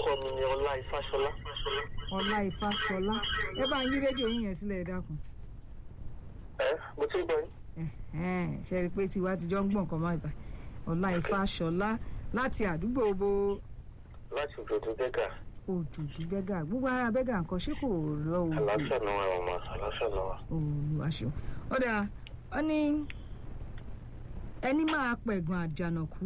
orúkọ mi ni ọlá ifáṣọlá. ọlá ifáṣọlá ẹ bá ń yí rédíò yín yẹn sílẹ̀ ẹ dákun ẹ mo ti ń gbọ́ yín. Ẹ̀hẹ́n, ṣe rí i pé tiwa ti jọ ń gbọ̀n kan máa bá ọlá ifáṣọlá láti àdúgbò bo láti òjòdú bẹ́gà òjòjú bẹ́gà gbogbo ara bẹ́gà nǹkan ṣé kò rọ òjò àlàáfíà náà wà ọmọ àlàáfíà náà wà. olùwàṣọ ó dáa ó ní ẹni máa pẹ̀gàn àjànàkú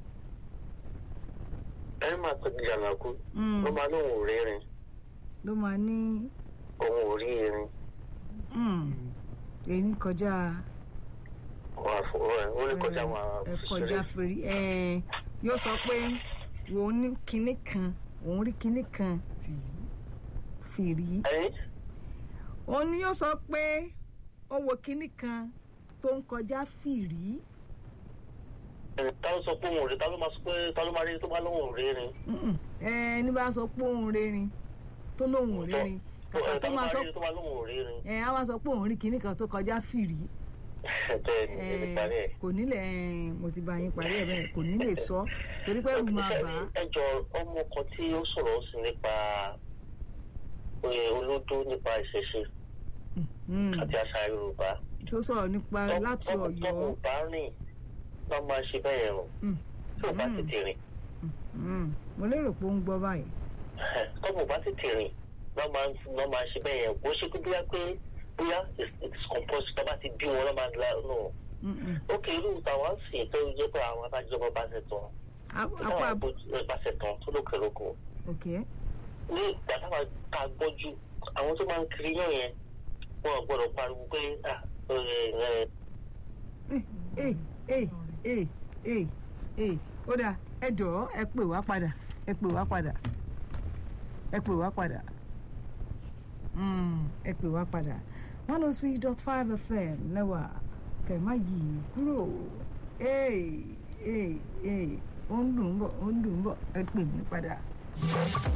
ẹ máa pẹ́ jàǹdàkú Mm. ló máa lóun ò rí irin ló máa ní òun ò rí irin mm, èyí kọjá wà fún ẹ ó lè kọjá ẹ, wọn ẹ kọjá fèrè ẹ yóò sọ pé wò ó ní kinní kan òun rí kinní kan fìrí ẹyin òun ni yóò sọ pé ó wo kinní kan tó ń kọjá fìrí ẹni ta ló sọ pé òun ò rí ta ló máa sọ pé ta ló máa rí tó bá lóun ò rí irin. Mm-mm. ẹ ní bá sọ pé òun rérin tó lóun ò rérin kàkà ẹ tó ta ló máa máa sọ rí tó bá lóun ò rí irin. ẹ á wá sọ pé òun rí kinní kan tó kọjá fìrí bẹ́ẹ̀ ni ẹ ẹni parí ẹ̀. kò nílẹ̀ ẹ, mo ti bá yín parí ẹ̀ bẹ́ẹ̀ kò ní lè sọ torí pé ẹrù máa bà á ẹ jọ ọmọ kan tí ó sọ̀rọ̀ sí nípa oyè olódó nípa ìṣẹ̀ṣe Mm. àti àṣà yorùbá. tó sọ̀rọ̀ nípa láti tọ́mọ ọ̀yọ́ bá rìn lọ́ máa ṣe bẹ́ẹ̀ yẹn o Mm. tí ò bá sì ti rìn Mm. mo lérò pé ó ń gbọ́ báyìí tọ́mọ bá sì ti rìn lọ́ máa lọ́ máa ṣe bẹ́ẹ̀ yẹn bó ṣe pé bóyá pé bóyá it's composed tó bá ti bí wọn lọ́ máa la nù. Mm-mm. ó kì í rú tàwọn sì tó jẹ́ pé àwọn abájọba bá ṣe tán A- táwọn apá abójú bá ṣe tán tó lókè lóko ok ní ìgbà táwọn ká gbọ́jú àwọn tó máa ń kiri yàn yẹn wọn ò gbọ́dọ̀ pariwo pé ah ẹ ẹ ẹ ẹ ẹ ẹ ẹ ó dáa ẹ jọ̀ọ́ ẹ pè wá padà ẹ pè wá padà ẹ pè wá padà Mm, ẹ pè wá padà one oh three dot five fm lẹ́wà kẹ̀ má yí i kúrò ẹ ẹ ẹ ó ń dùn ún bọ̀ ó ń dùn ún bọ̀ ẹ pè mí padà.